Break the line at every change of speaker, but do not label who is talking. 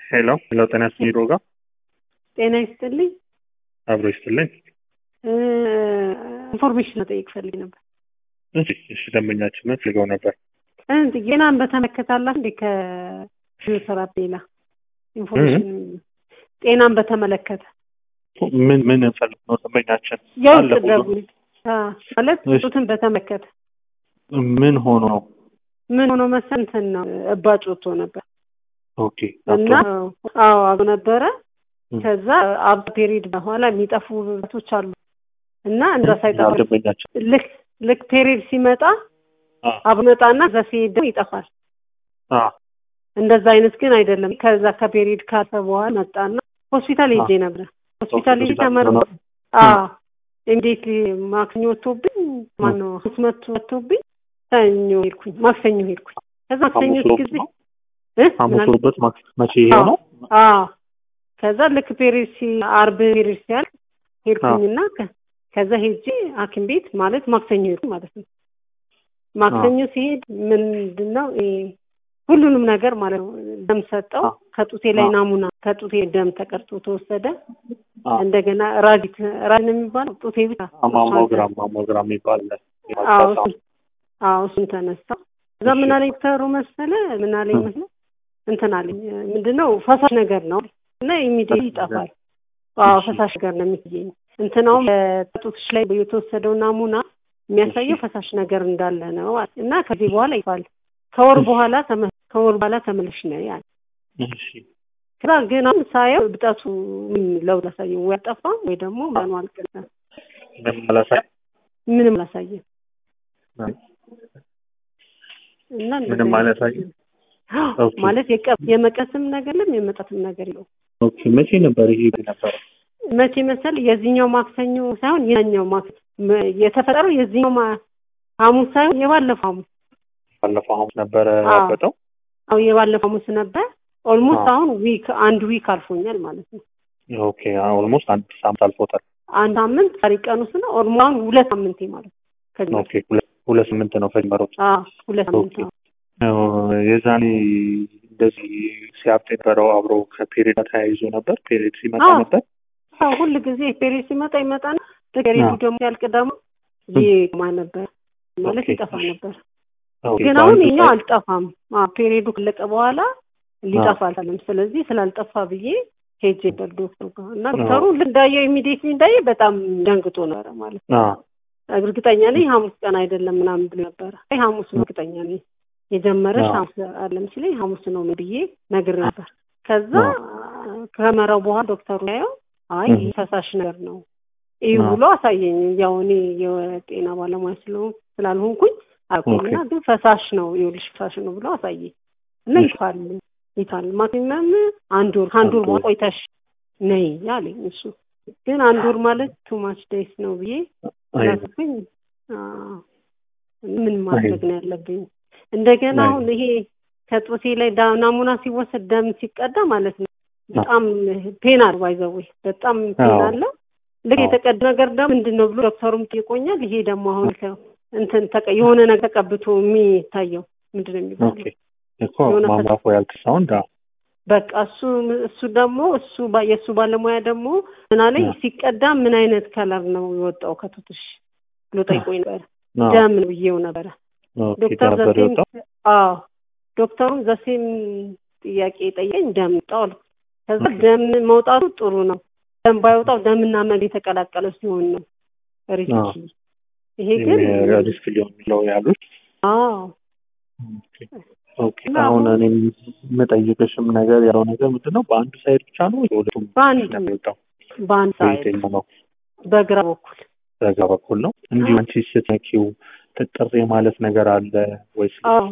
ሄሎ ሄሎ፣ ጤና ይስጥልኝ ሮጋ
ጤና ይስጥልኝ።
አብሮ ይስጥልኝ።
ኢንፎርሜሽን መጠየቅ ፈልግ ነበር።
እሺ እሺ፣ ደንበኛችንን ፈልገው ነበር።
ጤናን በተመለከተ አላ እንዴ ከፊዚዮቴራፒ ሌላ ኢንፎርሜሽን ጤናን በተመለከተ
ምን ምን ፈልግ ነው ደንበኛችን?
የውስጥ
አለ ሁሉ።
ደጉ ማለት
እሺ።
ጡትን በተመለከተ
ምን ሆኖ ነው?
ምን ሆኖ መሰል እንትን ነው እባጭ ወጥቶ ነበር
ኦኬ
እና አዎ አብ ነበረ
ም።
ከዛ አብ ፔሪድ በኋላ የሚጠፉ ውበቶች አሉ እና እንዛ ሳይጠፋ
ደንበኛችን
ልክ ልክ ፔሪድ ሲመጣ
አ
አብ መጣና እዛ ሲሄድ ደግሞ ይጠፋል።
አ
እንደዛ አይነት ግን አይደለም። ከዛ ከፔሪድ ካለ በኋላ መጣና ሆስፒታል ሄጄ ነበር። ሆስፒታል ሄጄ ተመር
ሆኖ-
አዎ እንዴት ማክሰኞ ወጥቶብኝ ማነው ሐሙስ መጥቶ ወጥቶብኝ ሰኞ ሄድኩኝ ማክሰኞ ሄድኩኝ። ከዛ ማክሰኞ
ሐሙስ ሮብ
ጊዜ
ነው?
እ?
ሐሙስ
ምን አልክ?
ሮበት ማክ- መቼ ይሄው ነው?
አዎ ከዛ ልክ ፔሪድ ሲ አርብ ፔሪድ ሲያልቅ ሄድኩኝና ከ- ከዛ ሄጄ ሐኪም ቤት ማለት ማክሰኞ ሄድኩኝ ማለት ነው። ማክሰኞ ሲሄድ ምንድን ነው ይሄ ሁሉንም ነገር ማለት ነው ደም ሰጠው።
አ
ከጡቴ ላይ
አ
ናሙና ከጡቴ ደም ተቀርጦ ተወሰደ።
አ
እንደገና ራዲት ራዲት ነው የሚባለው ጡቴ ብቻ
ማሞግራም ማሞግራም ይባላል።
አዎ እሱን አዎ እሱን ተነሳ። እዛ ምን አለኝ ዶክተሩ መሰለ ምን አለኝ መስለ እንትን አለኝ ምንድነው ፈሳሽ ነገር ነው እና ኢሚዲየት ይጠፋል። አዎ
እሺ።
ፈሳሽ ነገር ነው የሚገኝ እንትናውም በጡትሽ ላይ የተወሰደው ናሙና የሚያሳየው ፈሳሽ ነገር እንዳለ ነው አለ። እና ከዚህ በኋላ ይፋል ከወር በኋላ ተመ- ከወር በኋላ ተመለሽ ነው ያለ።
እሺ
ከዛ ግን አሁን ሳየው እብጠቱ ምን ለውጥ አላሳየም፣ ወይ አልጠፋም ወይ ደግሞ ምኑ አልቀረም፣
ምንም አላሳይ
ምንም አላሳየም። እና
ምንም አላሳየም። ኦኬ።
ማለት የቀ- የመቀስም ነገር የለም የመጣትም ነገር የለው።
ኦኬ መቼ ነበር ይሄ ነበር?
መቼ መሰል የዚህኛው ማክሰኞ ሳይሆን የኛው ማክሰኞ መ- የተፈጠረው የዚህኛው ማ- ሐሙስ ሳይሆን የባለፈው ሐሙስ
ባለፈው ሐሙስ ነበረ
አዎ።
ያበጠው።
አዎ የባለፈው ሐሙስ ነበር። ኦልሞስት
አዎ።
አሁን ዊክ አንድ ዊክ አልፎኛል ማለት ነው።
ኦኬ ኦልሞስት አንድ ሳምንት አልፎታል።
አንድ ሳምንት ዛሬ ቀኑ ስለ ኦልሞስት አሁን ሁለት ሳምንቴ ማለት ነው። ከዚህ
ኦኬ ሁለት ሁለት ስምንት ነው ከጀመሩት።
አዎ ሁለት ሳምንት
ኦኬ።
ነው።
አዎ፣ የዛኔ እንደዚህ ሲያብጥ የነበረው አብሮ ከፔሪድ ጋር ተያይዞ ነበር። ፔሪድ ሲመጣ
አዎ።
ነበር።
አዎ ሁል ጊዜ ፔሬድ ሲመጣ ይመጣና ፔሬዱ
አዎ።
ደግሞ ያልቅ ደግሞ ይቆማ ነበር ማለት
ኦኬ።
ይጠፋ ነበር።
ኦኬ፣
ግን
በአንድ
አሁን እኛው
ሳይድ-
አልጠፋም። አዎ ፔሬዱ ካለቀ በኋላ ሊጠፋ አልቻለም። ስለዚህ ስላልጠፋ ብዬ ሄጄ ነበር ዶክተሩ ጋር እና ዶክተሩ እንዳየው ኢሚዲየት እንዳየ በጣም ደንግጦ ነበረ ማለት ነው።
አዎ፣
እርግጠኛ ነኝ ሐሙስ ቀን አይደለም ምናምን ብሎ ነበረ። አይ ሐሙስ ነው እርግጠኛ ነኝ የጀመረሽ
አዎ።
ሐሙስ አይደለም ሲለኝ ሐሙስ ነው ብዬ ነግሬ ነበር። ከዛ ከመራው በኋላ ዶክተሩ ያየው አይ
እህ።
ፈሳሽ ነገር ነው ይህ
አዎ።
ብሎ አሳየኝ። ያው እኔ የጤና ባለሙያ ስለሆንኩ ስላልሆንኩኝ አቁምና
ኦኬ።
ግን ፈሳሽ ነው ይኸውልሽ ፈሳሽ ነው ብሎ አሳየኝ እና
እሺ።
ይፋል ይፋል ማክሲመም አንድ ወር ከአንድ ወር
አንድ
በኋላ
ወር።
ቆይተሽ ነይ አለኝ። እሱ ግን አንድ ወር ማለት ቱ ማች ዴይስ ነው ብዬ
አይ፣
ስላሰብኩኝ አዎ፣ ምን ማድረግ ነው ያለብኝ? እንደገና
አይ።
አሁን ይሄ ከጡቴ ላይ ዳ- ናሙና ሲወሰድ ደም ሲቀዳ ማለት ነው በጣም ፔን አለ ባይዘዌ በጣም ፔን
አዎ።
አለ። ልክ
አዎ።
የተቀዳ ነገር ደግሞ ምንድን ነው ብሎ ዶክተሩም ጠይቆኛል። ይሄ ደግሞ አሁን ከ- እንትን ተቀ- የሆነ ነገር ተቀብቶ የሚታየው ምንድን ነው የሚባለው?
ኦኬ እኮ
የሆነ
ማምራፎ ያልክ ሳውንድ አዎ።
በቃ እሱ እሱ ደግሞ እሱ ባ- የእሱ ባለሙያ ደግሞ ምን አለኝ
አዎ።
ሲቀዳ ምን አይነት ከለር ነው የወጣው ከቱትሽ ብሎ ጠይቆኝ ነበር።
አዎ።
ደም ነው ብዬው ነበረ።
ኦኬ
ዶክተር
ነበር
ዘሴም
የወጣው።
አዎ ዶክተሩም ዘሴም ጥያቄ ጠየኝ ደም ወጣው አልኩት። ከዛ ደም መውጣቱ ጥሩ ነው፣ ደም ባይወጣው ደምና መድ የተቀላቀለ ሲሆን ነው ሪስኪ።
አዎ።
ይሄ ግን
ሪስክ ሊሆን የሚለው ያሉት
አዎ
ኦኬ ኦኬ።
እና
አሁን
አሁን-
እኔ የምጠይቅሽም ነገር ያለው ነገር ምንድን ነው? በአንዱ ሳይድ ብቻ ነው ወይ በሁለቱም
በአንድ
ነው የሚወጣው?
በአንድ ሳይድ
በየትኛው ነው?
በግራ በኩል
በዛ በኩል ነው። እንዲሁ አንቺ ስትነኪው ጥጥር የማለት ነገር አለ ወይስ
አዎ